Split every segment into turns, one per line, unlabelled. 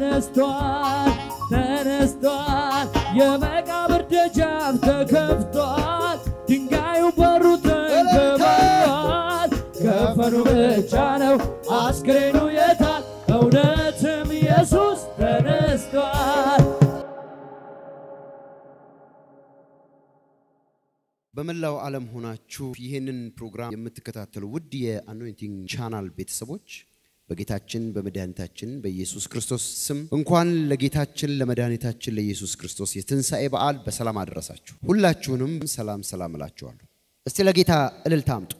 ተነስቷል ተነስቷል የመቃብር ደጃፍ ተከፍቷል ድንጋዩ በሩ ተንከባሏል ከፈኑ ብቻ ነው አስክሬኑ የታል እውነትም ኢየሱስ ተነስቷል
በመላው ዓለም ሆናችሁ ይህንን ፕሮግራም የምትከታተሉ ውድ የአኖይንቲንግ ቻናል ቤተሰቦች በጌታችን በመድኃኒታችን በኢየሱስ ክርስቶስ ስም እንኳን ለጌታችን ለመድኃኒታችን ለኢየሱስ ክርስቶስ የትንሣኤ በዓል በሰላም አደረሳችሁ። ሁላችሁንም ሰላም ሰላም እላችኋለሁ። እስቲ ለጌታ እልልታ አምጡ።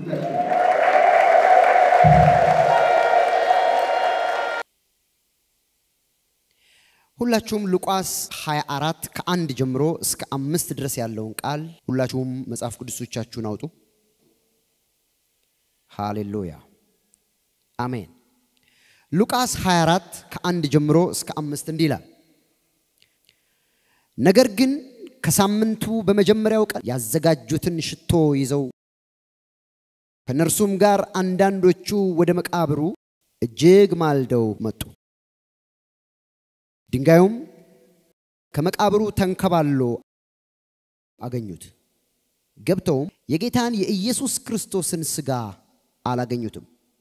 ሁላችሁም ሉቃስ 24 ከአንድ ጀምሮ እስከ አምስት ድረስ ያለውን ቃል ሁላችሁም መጽሐፍ ቅዱሶቻችሁን አውጡ። ሃሌሉያ አሜን። ሉቃስ 24 ከአንድ ጀምሮ እስከ አምስት እንዲህ ይላል። ነገር ግን ከሳምንቱ በመጀመሪያው ቀን ያዘጋጁትን ሽቶ ይዘው ከእነርሱም ጋር አንዳንዶቹ ወደ መቃብሩ እጅግ ማልደው መጡ። ድንጋዩም ከመቃብሩ ተንከባሎ አገኙት። ገብተውም የጌታን የኢየሱስ ክርስቶስን ሥጋ አላገኙትም።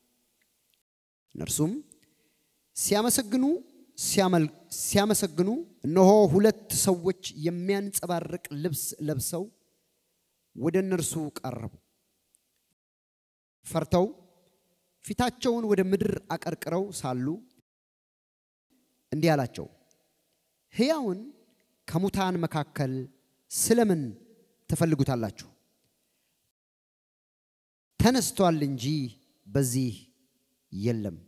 እነርሱም ሲያመሰግኑ ሲያመሰግኑ እነሆ ሁለት ሰዎች የሚያንጸባርቅ ልብስ ለብሰው ወደ እነርሱ ቀረቡ። ፈርተው ፊታቸውን ወደ ምድር አቀርቅረው ሳሉ እንዲህ አላቸው፣ ሕያውን ከሙታን መካከል ስለምን ትፈልጉታላችሁ? ተነስቷል እንጂ በዚህ የለም።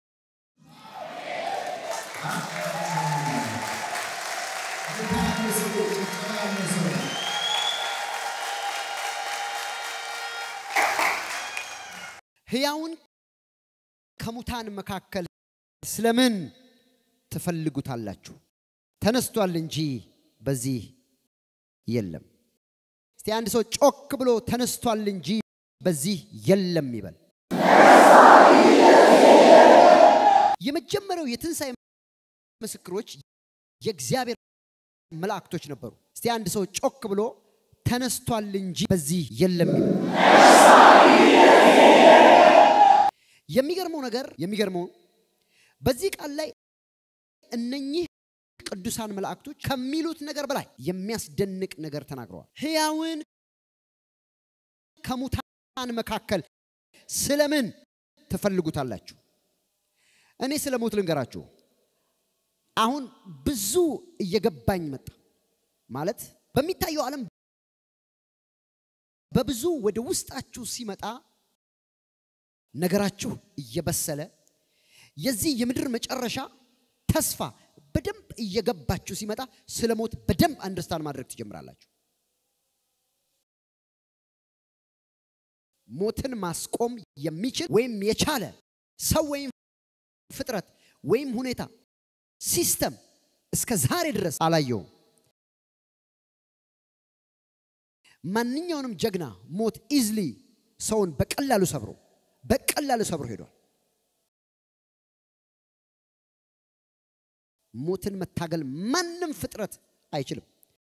ሕያውን ከሙታን መካከል ስለምን ትፈልጉታላችሁ? ተነስቷል እንጂ በዚህ የለም። እስቲ አንድ ሰው ጮክ ብሎ ተነስቷል እንጂ በዚህ የለም ይበል። የመጀመሪያው የትንሣኤ ምስክሮች የእግዚአብሔር መላእክቶች ነበሩ። እስቲ አንድ ሰው ጮክ ብሎ ተነስቷል እንጂ በዚህ የለም ይበል። የሚገርመው ነገር የሚገርመው በዚህ ቃል ላይ እነኚህ ቅዱሳን መላእክቶች ከሚሉት ነገር በላይ የሚያስደንቅ ነገር ተናግረዋል። ሕያውን ከሙታን መካከል ስለምን ትፈልጉታላችሁ? እኔ ስለ ሞት ልንገራችሁ። አሁን ብዙ እየገባኝ መጣ። ማለት በሚታየው ዓለም በብዙ ወደ ውስጣችሁ ሲመጣ ነገራችሁ እየበሰለ የዚህ የምድር መጨረሻ ተስፋ በደንብ እየገባችሁ ሲመጣ ስለ ሞት በደንብ አንደርስታንድ ማድረግ ትጀምራላችሁ። ሞትን ማስቆም የሚችል ወይም የቻለ ሰው ወይም ፍጥረት ወይም ሁኔታ ሲስተም እስከ ዛሬ ድረስ አላየውም። ማንኛውንም ጀግና ሞት ኢዝሊ ሰውን በቀላሉ ሰብሮ በቀላሉ ሰብሮ ሄዷል። ሞትን መታገል ማንም ፍጥረት አይችልም።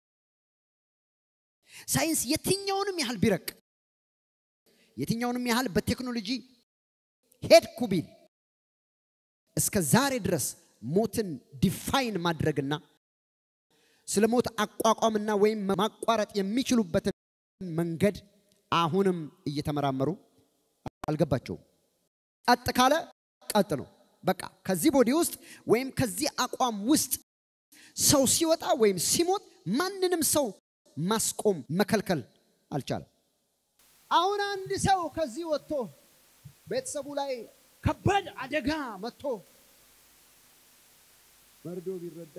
ሳይንስ የትኛውንም ያህል ቢረቅ የትኛውንም ያህል በቴክኖሎጂ ሄድኩ ቢል እስከ ዛሬ ድረስ ሞትን ዲፋይን ማድረግና ስለ ሞት አቋቋምና ወይም ማቋረጥ የሚችሉበትን መንገድ አሁንም እየተመራመሩ አልገባቸውም። ቀጥ ካለ ቀጥ ነው። በቃ ከዚህ ቦዲ ውስጥ ወይም ከዚህ አቋም ውስጥ ሰው ሲወጣ ወይም ሲሞት ማንንም ሰው ማስቆም መከልከል አልቻለም። አሁን አንድ ሰው ከዚህ ወጥቶ ቤተሰቡ ላይ ከባድ አደጋ መጥቶ መርዶ ቢረዳ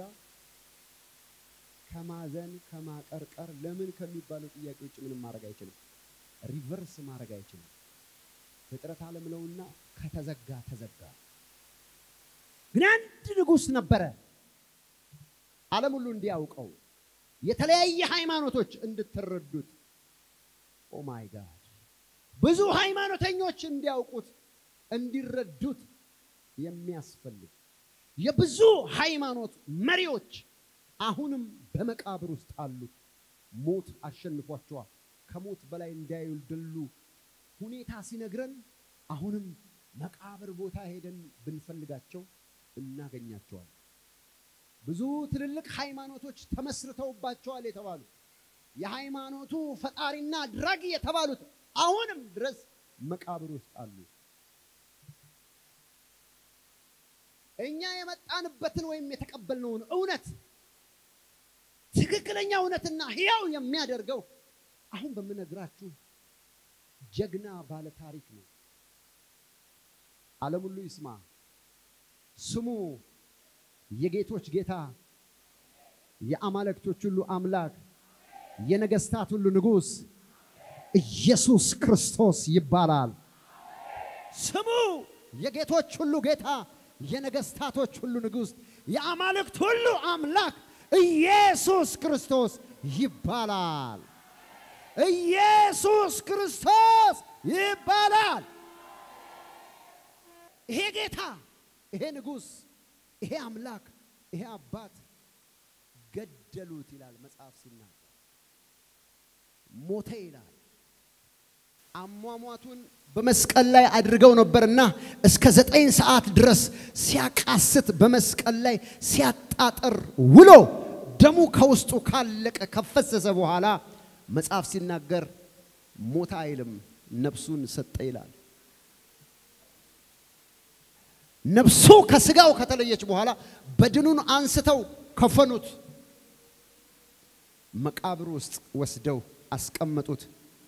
ከማዘን ከማቀርቀር ለምን ከሚባሉ ጥያቄ ውጭ ምንም ማድረግ አይችልም። ሪቨርስ ማድረግ አይችልም። ፍጥረት ዓለም ነውና ከተዘጋ ተዘጋ። ግን አንድ ንጉሥ ነበረ፣ ዓለም ሁሉ እንዲያውቀው የተለያየ ሃይማኖቶች እንድትረዱት። ኦ ማይ ጋድ ብዙ ሃይማኖተኞች እንዲያውቁት እንዲረዱት የሚያስፈልግ የብዙ ሃይማኖት መሪዎች አሁንም በመቃብር ውስጥ አሉ። ሞት አሸንፏቸዋል። ከሞት በላይ እንዳይደሉ ሁኔታ ሲነግረን አሁንም መቃብር ቦታ ሄደን ብንፈልጋቸው እናገኛቸዋል። ብዙ ትልልቅ ሃይማኖቶች ተመስርተውባቸዋል የተባሉ የሃይማኖቱ ፈጣሪና አድራጊ የተባሉት አሁንም ድረስ መቃብር ውስጥ አሉ። እኛ የመጣንበትን ወይም የተቀበልነውን እውነት ትክክለኛ እውነትና ሕያው የሚያደርገው አሁን በምነግራችሁ ጀግና ባለ ታሪክ ነው። ዓለም ሁሉ ይስማ። ስሙ የጌቶች ጌታ፣ የአማልክቶች ሁሉ አምላክ፣ የነገስታት ሁሉ ንጉሥ ኢየሱስ ክርስቶስ ይባላል። ስሙ የጌቶች ሁሉ ጌታ፣ የነገስታቶች ሁሉ ንጉሥ፣ የአማልክት ሁሉ አምላክ ኢየሱስ ክርስቶስ ይባላል። ኢየሱስ ክርስቶስ ይባላል። ይሄ ጌታ፣ ይሄ ንጉሥ፣ ይሄ አምላክ፣ ይሄ አባት ገደሉት ይላል መጽሐፍ ሲናገር፣ ሞተ ይላል። አሟሟቱን በመስቀል ላይ አድርገው ነበርና እስከ ዘጠኝ ሰዓት ድረስ ሲያቃስት በመስቀል ላይ ሲያጣጥር ውሎ ደሙ ከውስጡ ካለቀ ከፈሰሰ በኋላ መጽሐፍ ሲናገር ሞተ አይልም፣ ነፍሱን ሰጠ ይላል። ነፍሱ ከስጋው ከተለየች በኋላ በድኑን አንስተው ከፈኑት፣ መቃብር ውስጥ ወስደው አስቀመጡት።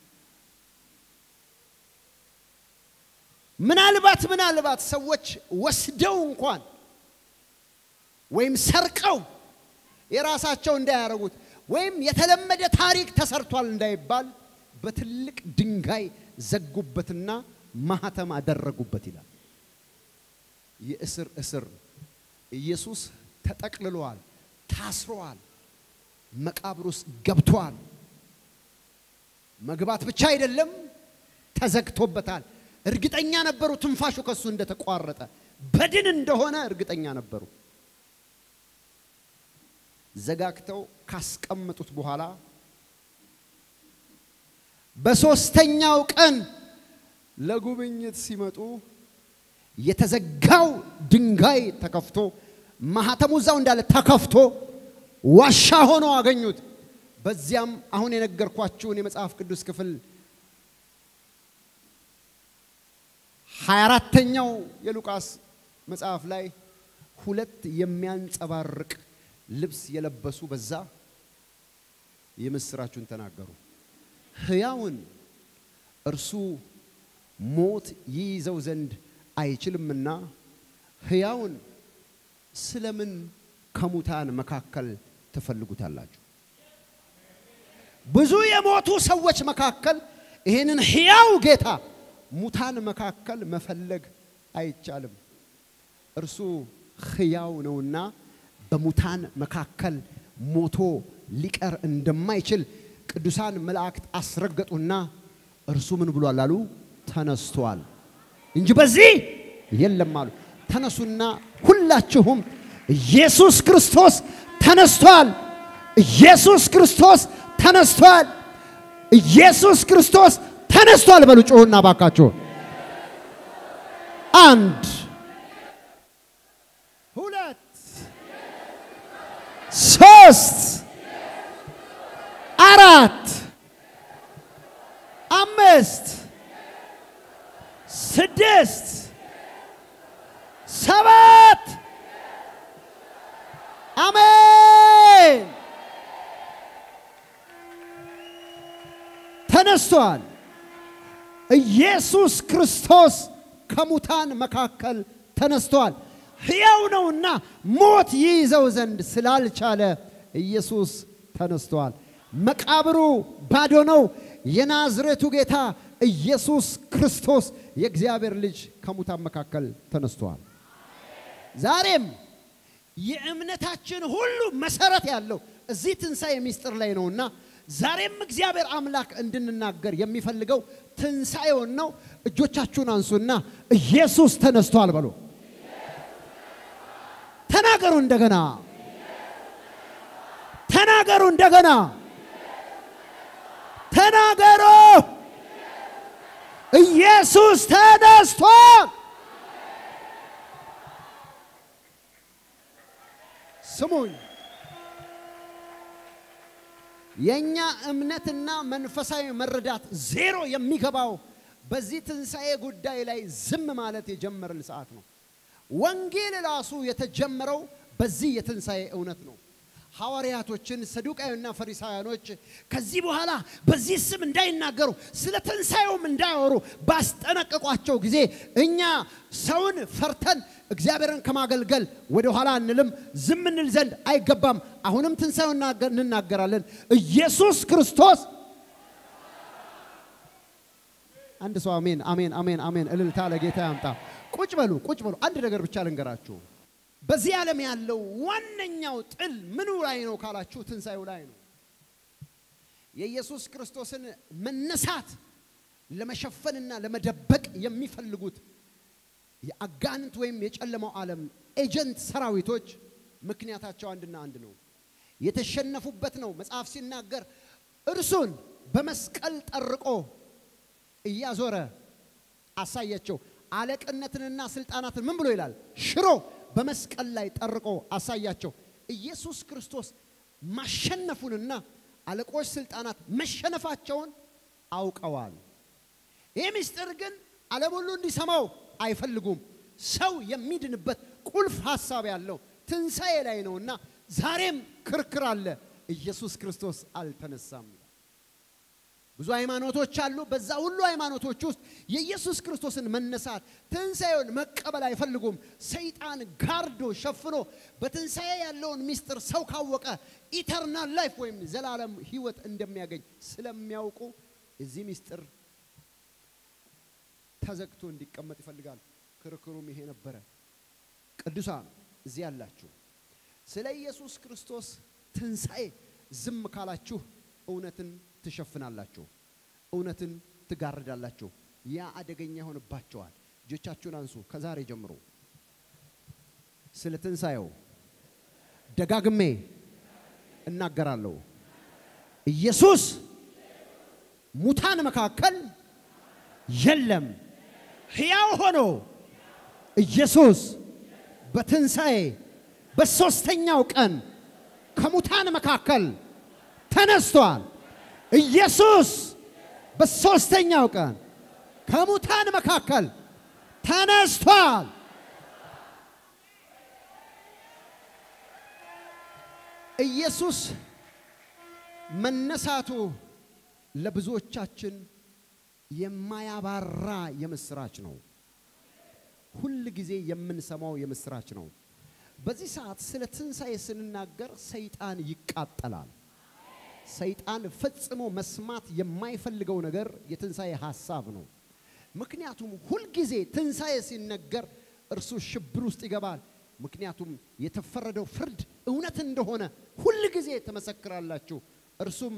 ምናልባት ምናልባት ሰዎች ወስደው እንኳን ወይም ሰርቀው የራሳቸው እንዳያረጉት ወይም የተለመደ ታሪክ ተሰርቷል እንዳይባል በትልቅ ድንጋይ ዘጉበትና ማህተም አደረጉበት ይላል። የእስር እስር ኢየሱስ ተጠቅልሏል፣ ታስሯል፣ መቃብር ውስጥ ገብቷል። መግባት ብቻ አይደለም ተዘግቶበታል። እርግጠኛ ነበሩ ትንፋሹ ከሱ እንደተቋረጠ በድን እንደሆነ እርግጠኛ ነበሩ። ዘጋግተው ካስቀመጡት በኋላ በሶስተኛው ቀን ለጉብኝት ሲመጡ የተዘጋው ድንጋይ ተከፍቶ ማህተሙ እዛው እንዳለ ተከፍቶ ዋሻ ሆኖ አገኙት። በዚያም አሁን የነገርኳችሁን የመጽሐፍ ቅዱስ ክፍል ሀያ አራተኛው የሉቃስ መጽሐፍ ላይ ሁለት የሚያንጸባርቅ ልብስ የለበሱ በዛ የምስራቹን ተናገሩ። ሕያውን እርሱ ሞት ይይዘው ዘንድ አይችልምና ሕያውን ስለምን ከሙታን መካከል ትፈልጉታላችሁ? ብዙ የሞቱ ሰዎች መካከል ይህንን ሕያው ጌታ ሙታን መካከል መፈለግ አይቻልም። እርሱ ሕያው ነውና በሙታን መካከል ሞቶ ሊቀር እንደማይችል ቅዱሳን መላእክት አስረገጡና እርሱ ምን ብሏል አሉ? ተነስቷል እንጂ በዚህ የለም አሉ። ተነሱና ሁላችሁም ኢየሱስ ክርስቶስ ተነስቷል፣ ኢየሱስ ክርስቶስ ተነስቷል፣ ኢየሱስ ክርስቶስ ተነስቷል በሉ ጮሁና ባካችሁ። አንድ ሁለት ሶስት አራት አምስት ስድስት ሰባት አሜን ተነስቷል። ኢየሱስ ክርስቶስ ከሙታን መካከል ተነስቷል። ሕያው ነውና ሞት ይይዘው ዘንድ ስላልቻለ ኢየሱስ ተነስቷል። መቃብሩ ባዶ ነው። የናዝሬቱ ጌታ ኢየሱስ ክርስቶስ የእግዚአብሔር ልጅ ከሙታን መካከል ተነስቷል። ዛሬም የእምነታችን ሁሉ መሰረት ያለው እዚህ ትንሣኤ ምስጢር ላይ ነውና ዛሬም እግዚአብሔር አምላክ እንድንናገር የሚፈልገው ትንሣኤውን ነው። እጆቻችሁን አንሱና ኢየሱስ ተነስቷል በሉ። ተናገሩ እንደገና ተናገሩ እንደገና ተናገሩ። ኢየሱስ ተነስቷል። ስሙኝ፣ የእኛ እምነትና መንፈሳዊ መረዳት ዜሮ የሚገባው በዚህ ትንሣኤ ጉዳይ ላይ ዝም ማለት የጀመርን ሰዓት ነው። ወንጌል ራሱ የተጀመረው በዚህ የትንሣኤ እውነት ነው። ሐዋርያቶችን ሰዱቃዩና ፈሪሳውያኖች ከዚህ በኋላ በዚህ ስም እንዳይናገሩ ስለ ትንሣኤውም እንዳያወሩ ባስጠነቀቋቸው ጊዜ እኛ ሰውን ፈርተን እግዚአብሔርን ከማገልገል ወደ ኋላ አንልም፣ ዝም እንል ዘንድ አይገባም። አሁንም ትንሣኤውን እንናገራለን። ኢየሱስ ክርስቶስ አንድ ሰው አሜን፣ አሜን፣ አሜን፣ አሜን እልልታ ለጌታ ያምጣ። ቁጭ በሉ፣ ቁጭ በሉ። አንድ ነገር ብቻ ልንገራችሁ። በዚህ ዓለም ያለው ዋነኛው ጥል ምኑ ላይ ነው ካላችሁ፣ ትንሣኤው ላይ ነው። የኢየሱስ ክርስቶስን መነሳት ለመሸፈንና ለመደበቅ የሚፈልጉት የአጋንንት ወይም የጨለማው ዓለም ኤጀንት ሰራዊቶች ምክንያታቸው አንድና አንድ ነው። የተሸነፉበት ነው። መጽሐፍ ሲናገር እርሱን በመስቀል ጠርቆ እያዞረ አሳያቸው። አለቅነትንና ስልጣናትን ምን ብሎ ይላል? ሽሮ በመስቀል ላይ ጠርቆ አሳያቸው። ኢየሱስ ክርስቶስ ማሸነፉንና አለቆች ስልጣናት መሸነፋቸውን አውቀዋል። ይህ ምስጢር ግን ዓለም ሁሉ እንዲሰማው አይፈልጉም። ሰው የሚድንበት ቁልፍ ሐሳብ ያለው ትንሣኤ ላይ ነውና ዛሬም ክርክር አለ። ኢየሱስ ክርስቶስ አልተነሳም። ብዙ ሃይማኖቶች አሉ። በዛ ሁሉ ሃይማኖቶች ውስጥ የኢየሱስ ክርስቶስን መነሳት ትንሣኤውን መቀበል አይፈልጉም። ሰይጣን ጋርዶ ሸፍኖ በትንሣኤ ያለውን ምስጢር ሰው ካወቀ ኢተርናል ላይፍ ወይም ዘላለም ሕይወት እንደሚያገኝ ስለሚያውቁ እዚህ ምስጢር ተዘግቶ እንዲቀመጥ ይፈልጋል። ክርክሩም ይሄ ነበረ። ቅዱሳን እዚህ ያላችሁ ስለ ኢየሱስ ክርስቶስ ትንሣኤ ዝም ካላችሁ እውነትን ትሸፍናላችሁ፣ እውነትን ትጋርዳላችሁ። ያ አደገኛ ይሆንባቸዋል። እጆቻችሁን አንሱ። ከዛሬ ጀምሮ ስለ ትንሣኤው ደጋግሜ እናገራለሁ። ኢየሱስ ሙታን መካከል የለም፣ ሕያው ሆኖ ኢየሱስ በትንሣኤ በሦስተኛው ቀን ከሙታን መካከል ተነስቷል። ኢየሱስ በሦስተኛው ቀን ከሙታን መካከል ተነስቷል። ኢየሱስ መነሳቱ ለብዙዎቻችን የማያባራ የምስራች ነው። ሁል ጊዜ የምንሰማው የምስራች ነው። በዚህ ሰዓት ስለ ትንሣኤ ስንናገር ሰይጣን ይቃጠላል። ሰይጣን ፈጽሞ መስማት የማይፈልገው ነገር የትንሣኤ ሐሳብ ነው። ምክንያቱም ሁልጊዜ ትንሣኤ ሲነገር እርሱ ሽብር ውስጥ ይገባል። ምክንያቱም የተፈረደው ፍርድ እውነት እንደሆነ ሁል ጊዜ ትመሰክራላችሁ። እርሱም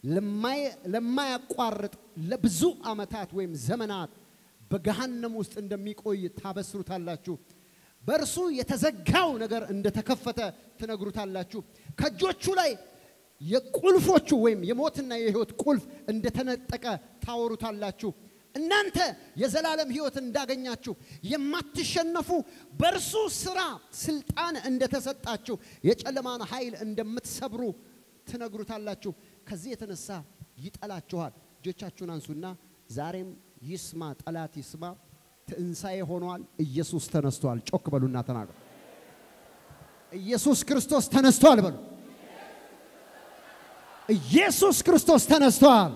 ለማያቋርጥ ለብዙ ዓመታት ወይም ዘመናት በገሃነም ውስጥ እንደሚቆይ ታበስሩታላችሁ። በእርሱ የተዘጋው ነገር እንደተከፈተ ትነግሩታላችሁ። ከእጆቹ ላይ የቁልፎቹ ወይም የሞትና የሕይወት ቁልፍ እንደተነጠቀ ታወሩታላችሁ። እናንተ የዘላለም ሕይወት እንዳገኛችሁ የማትሸነፉ በእርሱ ስራ ስልጣን እንደተሰጣችሁ የጨለማን ኃይል እንደምትሰብሩ ትነግሩታላችሁ። ከዚህ የተነሳ ይጠላችኋል። እጆቻችሁን አንሱና ዛሬም ይስማ፣ ጠላት ይስማ። ትንሣኤ ሆኗል። ኢየሱስ ተነስቷል። ጮክ በሉና ተናገሩ። ኢየሱስ ክርስቶስ ተነስቷል በሉ። ኢየሱስ ክርስቶስ ተነስቷል።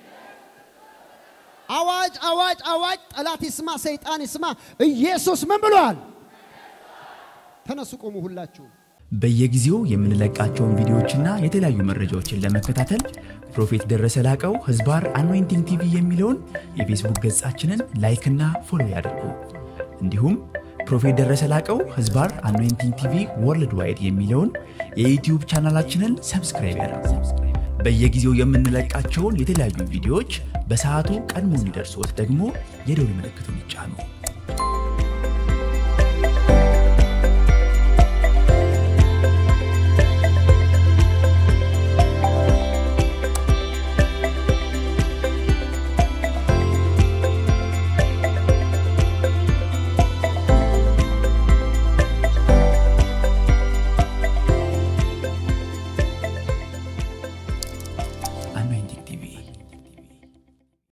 አዋጅ አዋጅ አዋጅ! ጠላት ይስማ፣ ሰይጣን ይስማ። ኢየሱስ ምን ብሏል? ተነሱ፣ ቆሙ ሁላችሁ።
በየጊዜው የምንለቃቸውን ቪዲዮዎችና የተለያዩ መረጃዎችን ለመከታተል ፕሮፌት ደረሰ ላቀው ህዝባር አኖይንቲንግ ቲቪ የሚለውን የፌስቡክ ገጻችንን ላይክና ፎሎ ያድርጉ። እንዲሁም ፕሮፌት ደረሰ ላቀው ህዝባር አኖይንቲንግ ቲቪ ወርልድ ዋይድ የሚለውን የዩትዩብ ቻናላችንን ሰብስክራይብ ያድርጉ። በየጊዜው የምንለቃቸውን የተለያዩ ቪዲዮዎች በሰዓቱ ቀድሞ እንዲደርሶት ደግሞ የደውል ምልክቱን ይጫኑ።